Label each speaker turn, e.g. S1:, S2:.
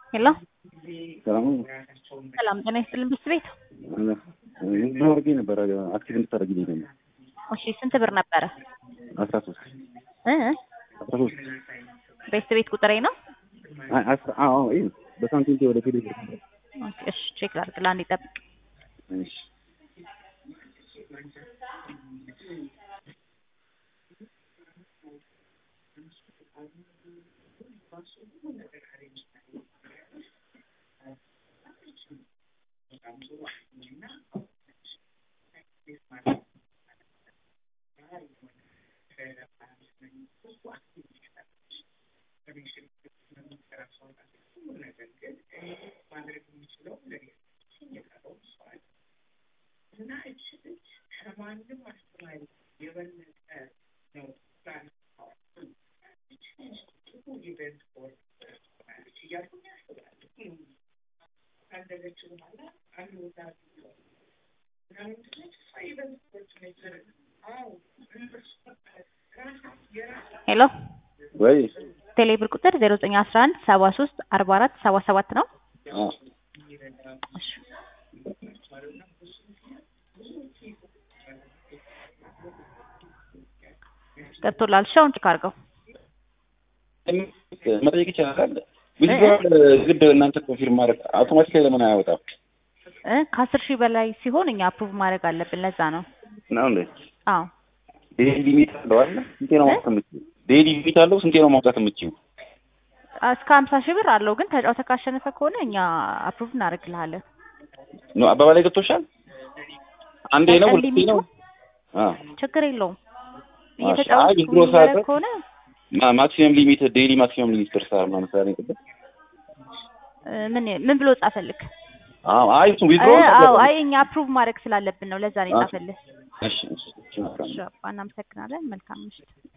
S1: ሄሎ
S2: ሰላም
S1: ሰላም ጤና ይስጥልን ብስት ቤት
S2: ብዙ አድርጌ ነበረ አክቲቭ እንድታደርጊልኝ ደግሞ
S1: እሺ ስንት ብር ነበረ
S2: አስራ ሶስት
S1: እ
S2: አስራ ሶስት
S1: ቤስት ቤት ቁጥሬ ነው
S2: አይ አስራ አዎ ይሄ በሳንቲም ወደ ቴሌ ብር
S1: ኦኬ፣ እሺ ቼክ ላድርግ ለአንዴ ጠብቅ
S2: እሺ
S1: ሄሎ
S2: ወይ
S1: ቴሌ ብር ቁጥር 0911 73 44 77 ነው
S2: አዎ
S1: እሺ ገብቶላል እሺ አሁን ቼክ አድርገው
S2: መጠየቅ ይቻላል ዊዝድሮዋል ግድ እናንተ ኮንፊርም ማድረግ አውቶማቲካሊ ለምን አያወጣም
S1: እ ከአስር ሺህ በላይ ሲሆን እኛ አፕሩቭ ማድረግ አለብን ለዛ ነው
S2: ነው እንዴ
S1: አዎ
S2: ዴይሊ ሊሚት አለው አይደል ስንቴ ነው ማውጣት የምትችይው ዴይሊ ሊሚት አለው ስንቴ ነው ማውጣት የምትችይው
S1: እስከ ሀምሳ ሺህ ብር አለው ግን ተጫውተህ ካሸነፈ ከሆነ እኛ አፕሩቭ እናደርግልሃለን
S2: ነው አባባላይ ገብቶሻል አንዴ ነው
S1: በቀን
S2: ሁለቴ
S1: ሊሚቱ
S2: ነው አዎ
S1: ችግር የለውም
S2: አይ
S1: እየተጫወትክ
S2: ዊዝድሮ
S1: የሚደረግ
S2: ሳደርግ
S1: ከሆነ
S2: ማ- ማክሲመም ሊሚት ዴይሊ ማክሲመም ሊሚት ደርሰሃል ማለት ነው ቅድም
S1: እ ምን ምን ብሎ ጻፈልክ?
S2: አዎ አይ እሱ ዊዝድሮ
S1: እ አዎ አይ እኛ አፕሩቭ ማድረግ ስላለብን ነው ለዛ ነው የጻፈልህ።
S2: እሺ እሺ እሺ መልካም ነው።
S1: እሺ አባ እናመሰግናለን። መልካም ምሽት።